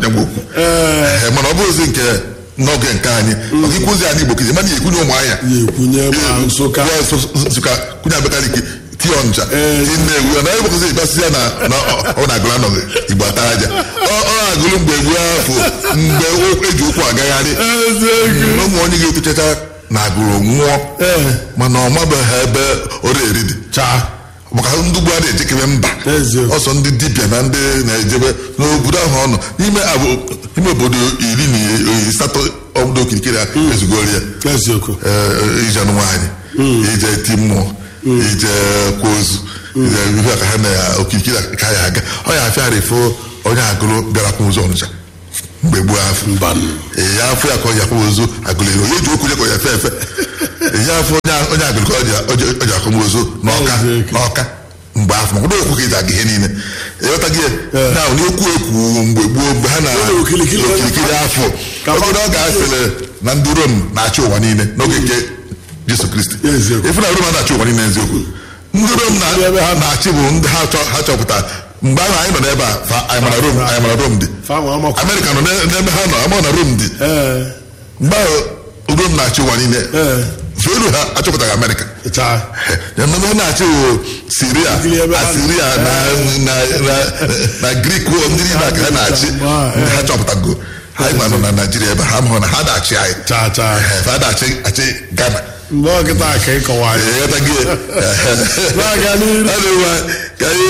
nyagwa okwu Ee. Ee, mana ọ bụrụzi nke n'oge nke anyị ọ gị kwụzi anyị igbo kizi mana ekwunye ụmụ anya ya ekwunye ma nsụka Kwụọ Nsụ- Nsụka kwunye abakaliki tie ọnja Ee. tie nnewi ọ na ebokozi ịgbasị ya na na ọ- ọ na-agụrụ anọghị igbo ata aja ọ ọ na-agụrụ mgbe egwu afọ mgbe o- eji ụkwụ agagharị eziokwu na ụmụ onye ga-etochacha na agụrụ nwụọ ee mana ọ mabeghị ebe ọrụ eri dị chaa maka ndị ugbu a na-ejekebe mba Eziokwu. ọsọ ndị dibịa na ndị na-ejebe n'obodo ahụ ọnụ n'ime abụ- ime obodo iri na asatọ obodo okirikiri a ezugoro ya eziokwu ee, ije anụ nwaanyị ije ti mmụọ ije kwa ozu ije ihe ka ha na ya okirikiri ka ya aga ọ ya afịara ifo onye agụrụ bịara kwa ụzọ ọnụcha mgbe gboo afọ ee ya afọ ya ka ọ ji akwa ozu agụrụ ero ya ji okwu ya ka ọ ya efe efe ee ya afọ onye onye agụrụ ka ọ ji- ọ ji- ọ ji akwa ozu n'ọka Eziokwu. n'ọka mgbe afọ maka okwu ka eji aga ihe niile ịghọtaghị ya na n'okwu ekwu mgbe gboo mgbe ha na Ụlọ okirikiri okirikiri afọ Ka fa- obodo ọ ga-asịrị na ndị rom na-achị ụwa niile n'oge nke Jesu Kristi Eziokwu. ifu na rom na-achị ụwa niile eziokwu ndị rom na- Ebe ha- na-achị bụ ndị ha chọ- ha chọpụtara mgbe ahụ anyị nọ n'ebe a fa anyị mara rom anyị mara rom dị fanwa amakwa amerịka nọ n'e- n'ebe ha nọ ama na rom dị ee mgbe ahụ rom na-achị ụwa niile ee feru ha achọpụtaghị amerịka chaa ememe na-achị bụ siria Ndị ebe ha- asiria na na na na grik ndị niile ka ha na-achị ndị ha chọpụtago anyị nwa nọ na naijiria ebe ha mahụ na ha na-achị anyị chaa chaa Eh, ha na-achị achị gana mgbe ọkịta ka ịkọwa ya ịghọtaghị na-aga n'iru anụwa ka ihe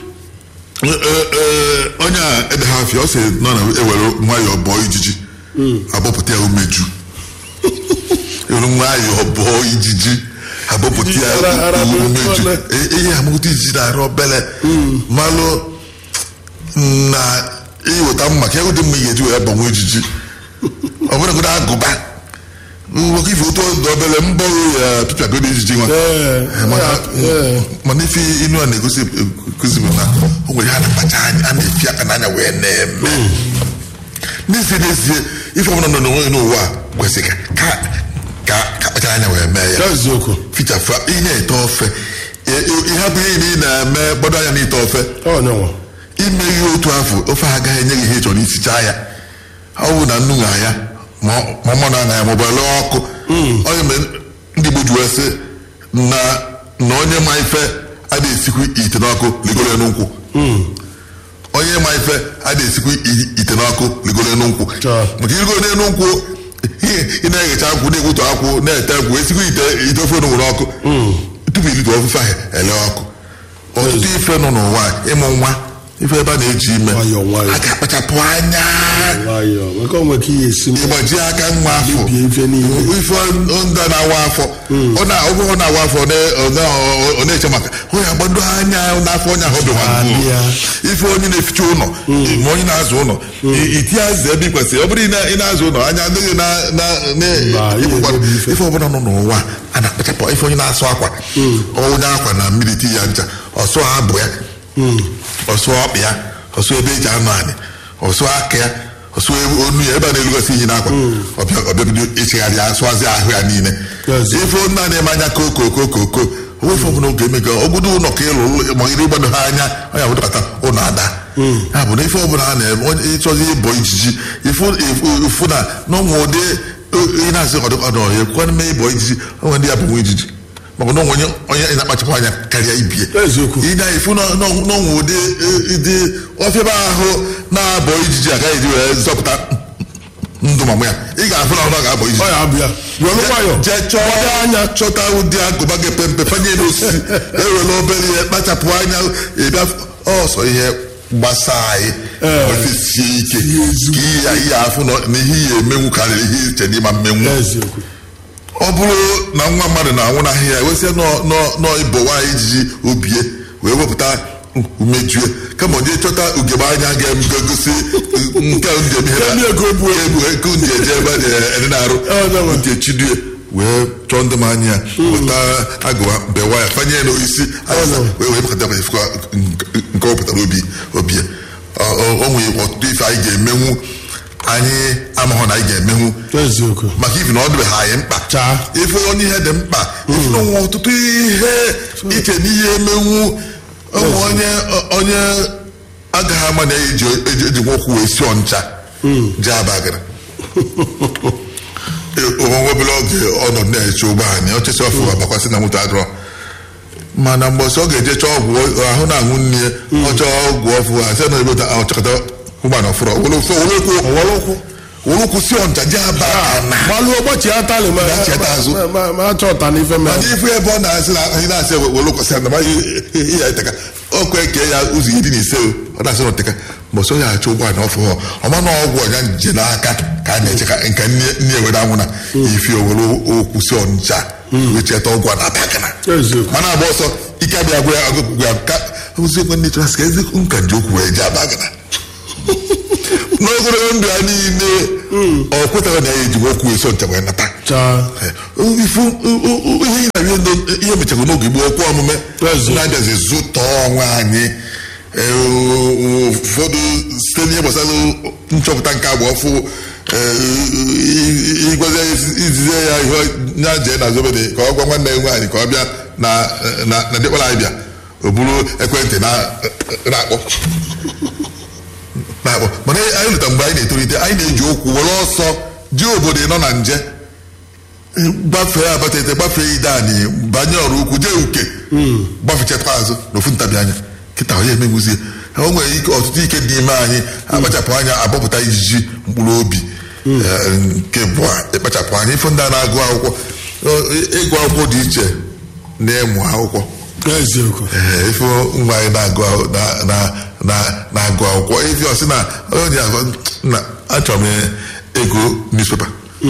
onye a ede ha afịa ọ sị nọ na ewere nwayọọ bọọ ijiji abọpụta ya umeju ewere nwayọọ bọọ ijiji abọpụta ya Ara- ara bụ umeju ole? E- ihe amụta ijiji na-arụ obele malụ na iweta mma ka ụdị mma ị ga-eji wee gbanwe ijiji ọ bụrụ godo agụba nwoke ife otu ọdụ obele mbọ ya pịpịagodo ijiji nwa ee mana ee mana ife inu a na-egosi ekuzi bụ na o nwere ha na-akpacha anya a na-efi aka n'anya wee na-eme n'ezie n'ezie ife ọbụla nọ n'onwe n'ụwa a kwesịrị ka ka ka kpachara anya wee mee ya eziokwu fichafụ ị na-ete ofe ihe bụ ihe ị na-eme gbado anya n'ite ofe ọ nyanwa ime ihe otu afọ ofe a agaghị enye gị ihe ị chọrọ isichaa ya ọ bụ na nnu ṅa ya ma ọ mmanụ aṅa ya ma ọ bụ ele ọkụ onye mere ndị Igbo ji wee sị na na onye ma ife adịghị esikwu ite n'ọkụ ligoro ya n'ụkwụ onye ma ife adịghị esikwu i- ite n'ọkụ ligoro ya n'ụkwụ Chọọ. maka irigoro n'elu nkwụ ị- ị na-eghecha akwụ na-egbutu akwụ na-ete nkwụ esikwu ite ite ofe onugbu n'ọkụ tupu irite ofufe ahụ ele ọkụ ọtụtụ ife nọ n'ụwa a, ịmụ nwa ife ebe a na-eji ime Nwayọọ, nwayọọ. a ga-akpachapụ anya nwayọọ maka onwe ka ihe esi ịgbaji aka nwa afọ Mebie ife niile. ife ndị a na-awa afọ ọ na ọ bụrụ na-awa afọ ọ na- ọ na- ọ na-eche maka onye agbado anya n'afọ onye ahụ dụwa Abịa. ife onye na-eficha ụlọ ma onye na-azụ ụlọ i- itinye azụ ebe ị kwesịrị ọ bụrụ ị na- ị na-azụ ụlọ anya adịghị na na- na- Mba, ihe ịkwụkwara. emebi ife. ife ọbụla nọ n'ụwa a na-akpachapụ ife onye na-asụ akwa onye akwa na mmiri ti ya ncha ọsụ abụ ya ọsụ ọkpụ ya ọsụ ebe eji anụ anyị ọsụ aka ya ọsụ ebe- onu ya ebe a na-elugosi iyi n'akwa ọbịa ọbịabido ịchịgharị ya asụazị ahụ ya niile Yes. ife nna na-eme anya koko koko koko onwefe ọbụla oge eme ka ogodo ụlọ ka ịlụ ụlọ ma iri gbado ha anya onye abụdọkọta ụlọ ada ya bụ na ife ọbụla ha na-eme onye ịchọzi ịbọ ijiji ifu ifu- ifu na n'ụmụ ụdị ị na-asị ọdụkọdụ ọhịa kwana mee ịbọ ijiji onwe ndị ya bụ nwa ijiji maka na onwe onye onye na-akpachapụ anya karịa ibie Eziokwu. ị na-efu n'ọnwụ ụdị dị ọfịaba ahụ na-abọ ijiji agaghị eji wee zọpụta ndụ mamụ ya ị ga-afụ na ọ ga-abọ ijiji ọ ya abịa were nwayọọ jee chọọ anya chọta ụdị agụba ga-epe mpe fanye n'osisi ewere obere ihe kpachapụ anya ịbịa ọsọ ihe gbasaa anyị Ee. ofe sie ike Sie ezigbo ka ihe ihe afụ na na ihe ihe emenwu karịrị ihe iche n'ịma mmenwu eziokwu ọ bụrụ na nwa mmadụ na-anwụ n'ahịa ya wesịa nọ ịbọ nwaanyị ijiji obie wee wepụta umejue kama onye chọta ugegbe anya ga-egosi nke njem ihe Ndị ego bu ebu ego ndị eje ebe a na-ede na-arụ Ọ, na-enwe. ndị echidue wee chọọ ndị m anya ya weta agụwa bewa ya fanye ya n'isi ayasa wee wee pụta ifukwa nke ọ pụtara obi obi ya Ọ- ọ- o nwere ọtụtụ ife anyị ga-emenwu anyị amaghọ na anyị ga-emenwu eziokwu maka ifi na ọ dịbeghị anyị mkpa Chaa. ife onye ihe dị mkpa ife na onwe ọtụtụ ihe iche n'ihe emenwu ụmụ onye onye agaghị ama na eji eji eji nwokwụ wee si ọncha jee abagara onwe obere oge ọnọdụ na-eche ụgbọ anyị ochesi ọfụ abakwasị na moto adọrọ mana mgbe ọsọ ọ ga-eje chọọ ọgwụ ahụ na-aṅụ nne ya ọ chọọ ọgwụ ọfụ ha sị na ebeta ọchọkọta ụgbọala ọfụrụ ọwọlụkwụ wolokwu si ọncha jee aba na gbalụ ụbọchị ya tali ma Gbachie azụ. ma- ma- ma achọ ụta n'ife mere mana ifu ebe ọ na-asị na anyị na-asị welokwasị ya na ya eteka ọkụ eke ya ụzọ iri na ise o, ọ na-asị na oteka ma ọsọ ya achọ ụgbọala ọfụ ha ọma na ọgwụ ọnya nje n'aka ka a na-eche ka nke nne ewere anwụ na ifi owere okwu si ọncha wee cheta ọgwụ a na-atakana eziokwu mana agba ọsọ ike abịa gwa ya agụgụ ya ka oziokwu ndị chọrọ sị ka eziokwu nka ji okwu wee ji abagana n'ogologo ndụ ya niile ọ kwetara na ya eji okwu eso ncha wee nata chaa ifu ihe ị na-arị ndo ihe mechara n'oge gboo okwu omume Ezi. na-abịazi zụtọ onwe anyị ee, ụfọdụ site n'ihe gbasara nchọpụta nke agba ọfụ ịgwazi izizi ya ihe ya jee na zobede ka ọ gwa nwanne ya nwaanyị ka ọ bịa na na na dịkpara anyị bịa o buru ekwentị na- na-akpọ na-akpọ mana anyị lụta mgbe anyị na-etolite anyị na-eji okwu were ọsọ ji obodo nọ na nje gbafee abatete gbafee idani banye ọrụ ukwu jee uke gbafechakwa azụ n'ofu ntabi anya kịta onye emegbuzie o nwere ike ọtụtụ ike dị ime anyị akpachapụ anya agbapụta ijiji mkpụrụ obi Eh, nke bụ ịkpachapụ anya ife ndị a na-agụ akwụkwọ ọ, ịgụ akwụkwọ dị iche na ịmụ akwụkwọ eziokwu Ee, ife nwa anyị na-agụ akwụ- na- na- na- na-agụ akwụkwọ ife ọsị na onye agụ na achọrọ m ego newspaper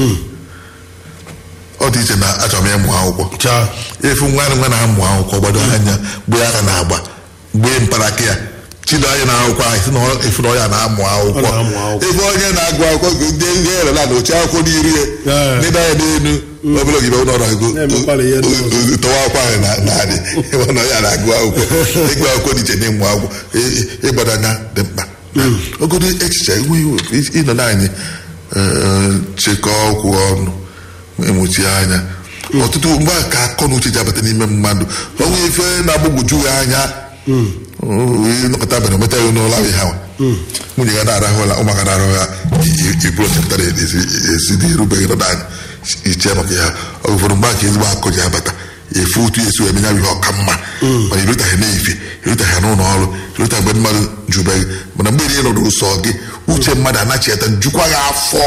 ọ dị iche na achọrọ m ịmụ akwụkwọ chaa efu nwa nwa na-amụ akwụkwọ gbado anya gbee aka na-agba gbee mparaka ya chido anya na akwụkwọ ahụ si na ọ- efu na ọya na-amụ akwụkwọ Ọ na-amụ akwụkwọ. ebe onye na-agụ akwụkwọ gụ- ndị ihe erela na oche akwụkwọ n'iru ya Ee. ndị anya n'elu obere ogibe ụlọ ọrụ ego Na-emekwara ihe ndị ọzọ. tọwa akwụkwọ ahụ na- na-adị ebe na ya na-agụ akwụkwọ ịgụ akwụkwọ dị iche na ịmụ akwụkwọ ị- ị- ịgbado anya dị mkpa ogodo echiche enweghị ịnọ naanị chekọọ okwu ọnụ emuchi anya ọtụtụ mgbe a ka akọ na uche ji abata n'ime mmadụ onwe ife na-agbagwoju ya anya nọkọta abalị ometa ya n'ụlọ ahụ ha nwunye ya na-arahụ ụra ụmụaka na-arahụ ya iburu chepụtara esi dị erubeghị nọdụ anya iche maka ya ọ ụfọdụ mgbe aka ezigbo akụ ji abata efu otu esi wee menya ihe ọka mma mana irutaghị n'efi irutaghị n'ụlọ ọrụ irutaghị mgbe mmadụ jubeghị mana mgbe niile nọdụ ụsọ gị uche mmadụ anachieta njukwa ya afọ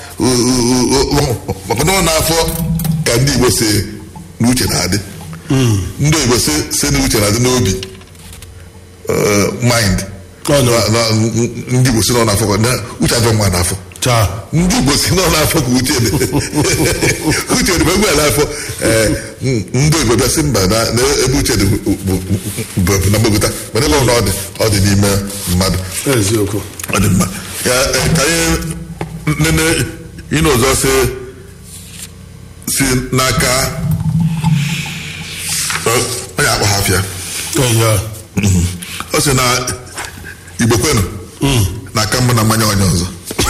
maka na ọ na-afọ ka ndị igbo si na uche na-adị ndị igbo si si na uche na-adị n'obi eh, mind Ọ nọ. Na- na- ndị igbo si na ọ na-afọ ka- na- uche adọ mma n'afọ chaa ndị igbo si na ọ na-afọ ka uche dị uche dị mgbe n'afọ ee, m- ndị igbo bịa sị mba na na ebe uche dị bụ- bụ- bụ- bụ na mgbagota mana ebe ọ na ọ dị ọ dị n'ime mmadụ eziokwu ọ dị mma ya eh, ka anyị nene ịnụ ọzọ si si n'aka ọ- onye akpọ ha afịa eya ọ sị na igbo kwenu na aka mma na mmanya onye ọzọ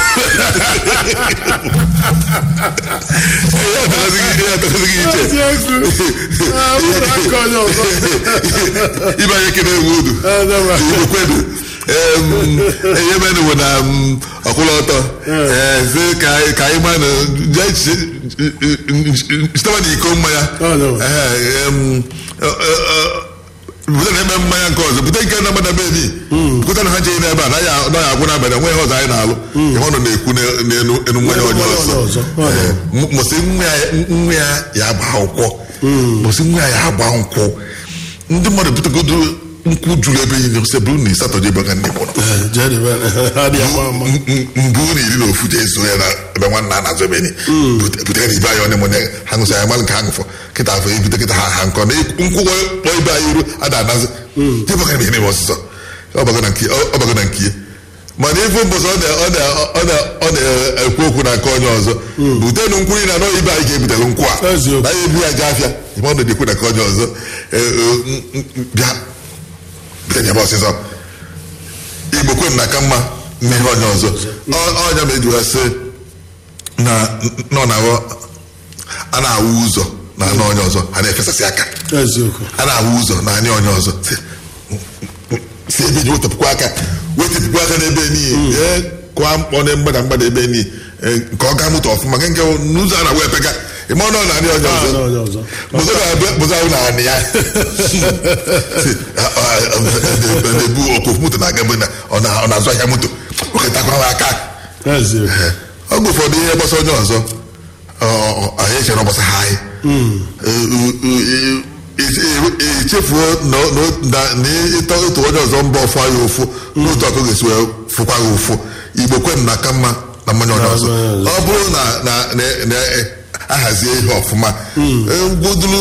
Ihe atọghịzị gị- ihe atọghịzị gị iche eziokwu Ah, mụrụ aka onye ọzọ ibe anyị kene ewu udu Ezewa. igbo kwenu Em, ihe mere bụ na m, ọkwụrụ ọtọ ee, sị ka anyị- ka anyị ma na jee chi- siteba na iko mmanya Ọ nọ. Ee, em, ọ- ọ- ọ- bute na eme mmanya nke ọzọ bute nke na-agbada be ni bute na ha jee n'ebe a naghị a- naghị agwụ n'abalị enweghị ọzọ anyị na-alụ ihe ọ nọ na-ekwu n'e- n'enu enu mmanya onye Mmanya ọzọ onye ọzọ. Ọ nọ. Ee, m- mụsị nwa ya- nwa ya ya agba akwụkwọ mụsị nwa ya ya agba nkwụ ndị mmadụ butegodo nkwụ juru ebe niile sị bụrụ na ịsatọje ebe ka ndị mụrụ jedebe adị ama ama mbụ na iri na ofu jee so ya na ebe nwanna a na-azụ ebe ni butere na ibe anyị onye mụnye ha ṅụsị anyị malụ nke ha ṅụfọ kịta afọ ebute kịta ha ha nkọ na nkwụ kpọ ibe anyị iru ada anazi jebaka na ihe ọsịsọ ọbago na nke ọbago na nke ya mana ife mbọsọ ọ na- ọ na- ọ na- ọ na-ekwu okwu na nke onye ọzọ butenụ nkwụ iri na anọ ibe anyị ga-ebutere nkwụ a Eziokwu. na ya ebu ya jee afịa ime ọ na-ekwu na nke onye ọzọ Ee, ee, m- m- bịa bute ya bụ ọsịsọ igbo kwen na aka mma n'ihe onye ọzọ Ọ- ọnya ma ejiwa sị na nọ na awọ a na-awụ ụzọ na anụ onye ọzọ a na-efesasị aka eziokwu a na-awụ ụzọ na anya onye ọzọ si si ebe ji wetapụkwa aka wetapụkwa aka n'ebe niile Ee, kụọ mkpọ na mgbada mgbada ebe ni nke ọ ga moto ọfụma nke nke n'ụzọ a na-wee pega ịma ọnụ na anị onye Ah, ọzọ na onye ọzọ. bụzọ na-abịa bụzọ ahụ na anị ya na-ebu okofu moto na-aga ebe na ọ na- ọ na-azụ ahịa moto oketakwa aka eziokwu oge ụfọdụ ihe gbasa onye ọzọ ọ- ọ- anyị echere ọgbasa ha anyị echefuo na na- na ịtọ otu onye ọzọ mba ọfụ anyị ụfụ n'otu ọkụ ga-esi wee fụkwa gị ụfụ igbo kwen na aka mma na mmanya onye ọzọ ọ bụrụ na na- na- na ahazie ihe ọfụma gwuduru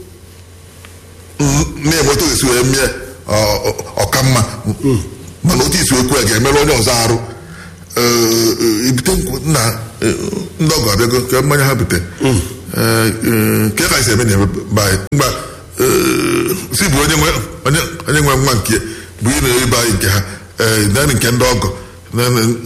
na-eme otu esi wee mie ọ- ọ- ọka mma mana otu isi okwu ya ga-emerụ onye ọzọ arụ Ee, ee, ibute nkwụ na ee, ndị ọgọ abịago ka mmanya ha bute Ee, ee, ka ka esi eme na be anyị mgba ee, si bụ onye nwe onye onye nwe nwa nke bụ ị na-ebe anyị nke ha ee, naanị nke ndị ọgọ naanị-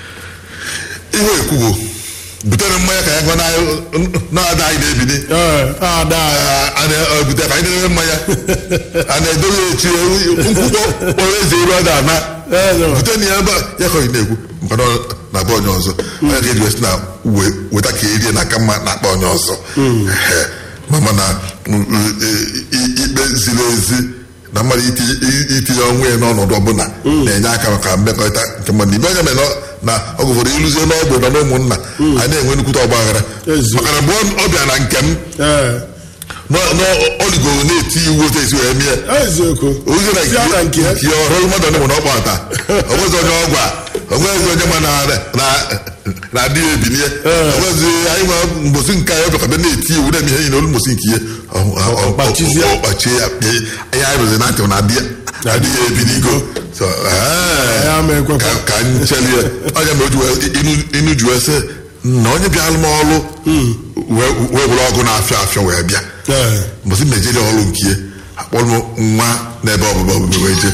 ihe ekwugo butere mmanya ka ya gwa na-ada anyị na-ebini ee ada ya a na-ebute ka anyị na-eme mmanya a na-edoghị echi nkwụkwọ kpọrọ eze iru ada ana Ee, bute na ya ebe a, ya ka ọ na-ekwu maka na ọ na-abụ onye ọzọ onye ga-eji wesị na we- weta ka erie na aka mma na-akpa onye ọzọ Ehe. ma mana mm, mm, i- i- ikpe ziri ezi na mmadụ iti- i- itinye onwe ya n'ọnọdụ ọbụla na-enye aka maka mmekọrịta nke mmadụ ibe onye mere na- na ọgụ ụfọdụ ịlụzie n'ọgbụ na n'ụmụnna a na-enwe nnukwute ọgba aghara Ezi. maka na mgbe ọ- ọ bịa na nke m ee n'ọligoro na-eti iwu otu esi wee mie eziokwu ozi na Si ya na nke ya. nke ọrụ mmadụ ọnụ na ọkpa ata onwezi onye ọgwa onwezi onye ma na na- na adị ya ebinie onwezi anyị nwa mbosi nke anyị ọbịakọbịa na-eti iwu na-eme ihe niile olu mbosi nke ihe ọ- ọ- ọ- Ọkpachizie. ọ- ọkpachie ya kpee ihe anyị rụzi na ntị na adị ya adị ya ebinigo So, ee, Ya ma ekwekwa. ka- ka ncheli ya onye ma o ji wee- inu- inu ji wee sị na onye bịalụ m ọrụ wee wee were ọgụ na-afịa afịa wee bịa ee mbọsị m na-ejere ọrụ nke ya akpọrọ m nwa n'ebe ọbụba ọbụba wee jee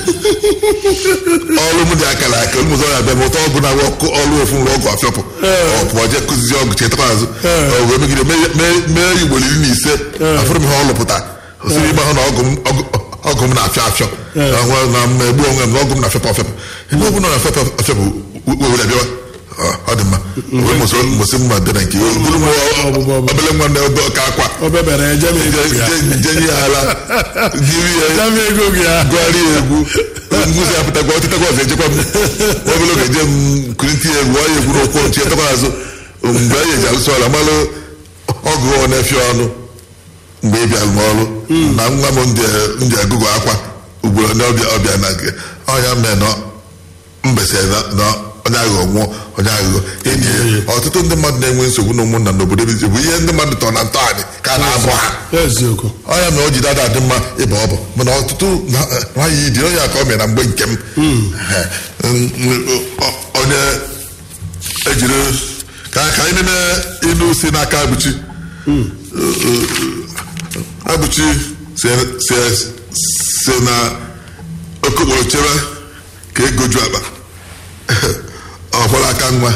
ọrụ m dị akara aka ụmụzọ ya bịa mụta ọgụ na ọkụ ọrụ ofu nrụ ọgụ afịọpụ ọ pụọ jee kụzizi ọgụ chetakwa azụ ọ wee megide mee- mee- mee igbo iri na ise afụrụ m ha ọ lụpụta osiri ịgba hụ na ọgụ m- ọgụ- ọgụ m na-afịa afịọ na nwa- na mmegbu onwe m na ọgụ m na-afịapụ afịapụ ebe ọ bụla na-afịapụ afịapụ were bịawa Ọ, ọ dị mma wee mụsị mma bịa na nke ya bụrụ m Ọbụbụ ọbụbụ. obele nwa na ebe ọka akwa o bebere eje m ego gị ya jenye ya ala jiri ya eje m ego gị ya gụgharị ya egwu ngụzi apụtakwa ọtịtakwa ọzọ ejekwa m obere oge je m kuriti ya egwu ọ ya egwu n'ụkwụ nchi etakwa azụ mgbe anyị eji alụsị ọla malụ ọgụ ọ na-efi ọnụ mgbe ị bịalụ m ọrụ na nwa m ndị agụgụ akwa ugboro ndị ọbịa ọbịa na nke ọnya mee na mbese na- na onye aghụghọ nwụọ onye aghụghọ enyi ya ọtụtụ ndị mmadụ na-enwe nsogbu na ụmụnna n'obodo ebizi bụ ihe ndị mmadụ tọrọ na ntọala ka a na-abụ ha eziokwu ọnya mere o ji dada dị mma ịba ọbụ mana ọtụtụ na- nwaanyị dị onye aka ọ mere na mgbe nke m Eh, mm, ọ- onye ejiri ka ka anyị nene ilu si n'aka abụchi abụchi si si- si na okokporo chebe ka ego ju akpa ọ gbara aka nwa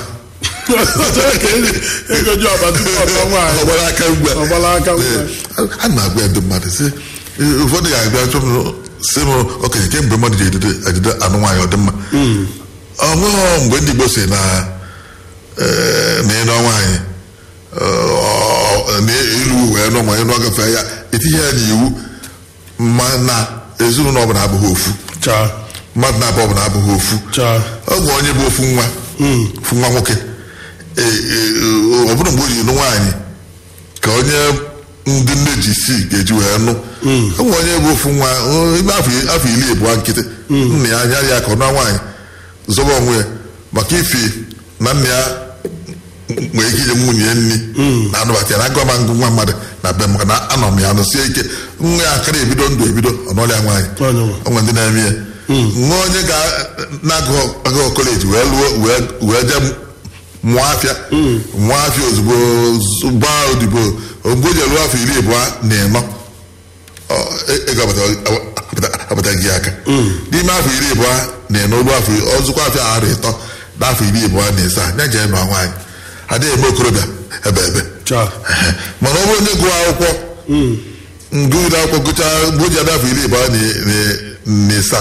ego ji ọba tupu ọtọ nwaanyị ọ gbara aka ngwa Ọ gbara aka ngwa. Ee, a na-agwa ndị mmadụ sị "Ee, ụfọdụ ga-abịa chọpụ sị m okenye kemgbe mmadụ ji ejide ejide anụ nwaanyị ọdịmma ọ nweghị mgbe ndị Igbo si na ee, na ịnọ nwaanyị ọ- na ilu wee nọ ma ịnụ ọgafe ya etinye ya n'iwu ma na ezinụlọ ọbụla abụghị ofu chaa mmadụ na-abụ ọbụla abụghị ofu chaa ọ bụ onye bụ ofu nwa ofu nwa nwoke Ee, ee, ọ bụrụ mgbe o ji nụ nwaanyị ka onye ndị nne ji si ga-eji wee nụ ọ bụ onye bụ ofu nwa o, ime afọ afọ iri abụọ nkịtị nna ya anya ya ka ọ nụọ nwaanyị zọba onwe ya maka ifi na nna ya nwere ike inye nwunye ya nri na anụbata ya na agụma ngụ nwa mmadụ na be m maka na anọ m ya nụsie ike nwa ya akara ebido ndụ ebido ọ nọrịa nwaanyị Onye nwe. onwe ndị na-eme ya nwa onye ga na-agụ kọleji wee lụọ wee wee jee mụọ afịa mụọ afịa ozugbo z- gbaa odibo mgbe o ji lụọ afọ iri abụọ na ịnọ ọ, e- ego abata- abata- abataghị gị aka n'ime afọ iri abụọ na ịnọ lụọ afọ ọzụkwa afọ arụ ịtọ na afọ iri abụọ na ịsaa ya jee nụọ nwaanyị adịghị eme okorobịa ebe ebe chaa mana ọ bụrụ onye gụọ akwụkwọ ngụgide akwụkwọ gụchaa mgbe o ji ada afọ iri abụọ na- na- na ịsaa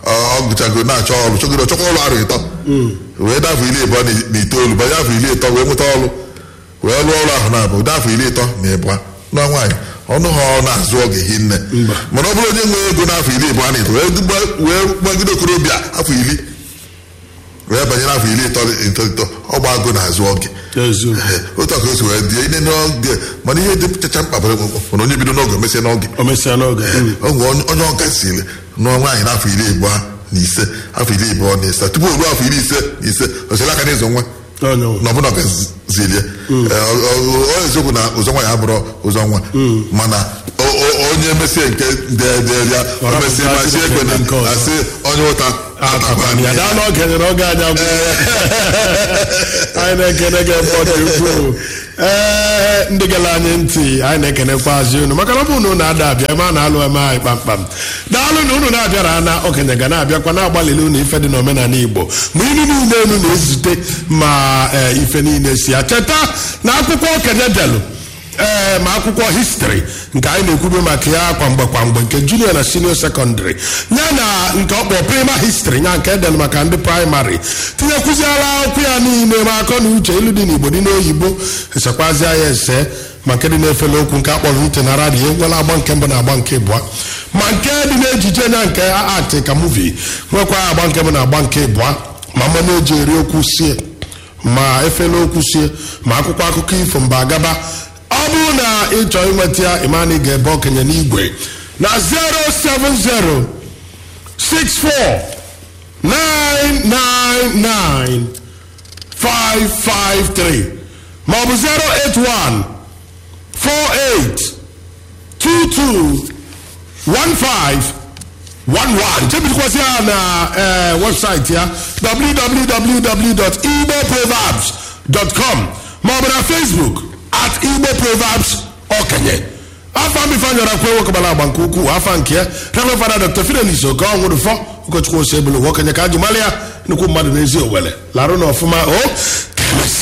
ọ gụchago na-achọ ọrụ chọgoro chọkwa ọrụ arụ ịtọ wee dafọ iri ịbụọ na- na itoolu banye afọ iri ịtọ wee nweta ọrụ wee rụọ ọrụ ahụ na-abụ dafọ iri ịtọ na ịbụọ nwa nwaanyị ọnụ ha ọ na-azụ oge hinne mana ọ bụrụ onye nwe ego n'afọ iri ịbụọ na ịtọ wee gba- wee gbagide okorobịa afọ iri wee banye n'afọ iri ịtọ ịtọ ịtọ ọ gba agụ na-azụ oge eziokwu Ee, otu a ka o si wee dị ine n'oge mana ihe dị chacha mkpa bụ bụ na onye bido n'oge mesie n'oge o mesịa n'oge ọ nwere onye- onye ọka siri nụọ nwaanyị n'afọ iri abụọ na ise afọ iri abụọ na ise tupu o ruo afọ iri ise na ise o siri aka n'ịzụ nwa onye nwe. na ọbụna ọgazilie ọ eziokwu na ụzọ nwa ya abụrụ ụzọ nwa mana o- o- onye mesie nke dee ya o Ọra mesie pụta ma sie ekwe na nke ọzọ. asị onye ụta atakwana ya daa n'oge nyere oge anyị agwụ anyị na-ekene gị ebe ọ dị ukwuu ee ndị gere anyị ntị anyị na-ekenekwazi unu maka na ọ bụ na unu ada abịa ebe a na-alụ eme anyị kpamkpam daalụ na unu na-abịara na okenye ga na-abịakwa na-agbalịli unu ife dị n'omenala igbo ma ilu niile unu na-ezute ma ee, ife niile si ya cheta na akwụkwọ okenye delụ ee ma akwụkwọ histri nke anyị na-ekwube maka ya kwamgbe kwamgbe nke junior na senior secondary ya na nke ọkpọ prima histri ya nke edel maka ndị praịmarị tinyekwuziala akwụkwọ ya niile ma akọ na uche ilu dị n'igbo dị n'oyibo esekwazia ya ese ma nke dị n'efele okwu nke akpọrọ ntị na radio nwere agba nke mbụ na agba nke ịbụa ma nke dị n'ejije na nke atị ka muvi nwekwa agba nke mbụ na agba nke ịbụa ma mmanụ eji eri okwu sie ma efele okwu sie ma akwụkwọ akụkọ ifo mba agaba ọ bụrụ na ị chọọ inweta ya ịmana ị ga-ebe okenye n'igwe na 070 64 999 553 maọbụ 081 48 22 15 11 chebidikwasị ya na eh, webụsaịtị ya www.igboproverbs.com maọbụ na facebook at igbo proverbs okenye afọ mbifanyọrọ kwe nwokegbara agba nke ukwuu afọ nke ya reverend fada dr fidelis oke ọnwụrụ fọ ụkọchukwu ose ebulu okenye ka ajụ mara ya nnukwu mmadụ n'ezi owele larụ na ọfụma o ka emesịa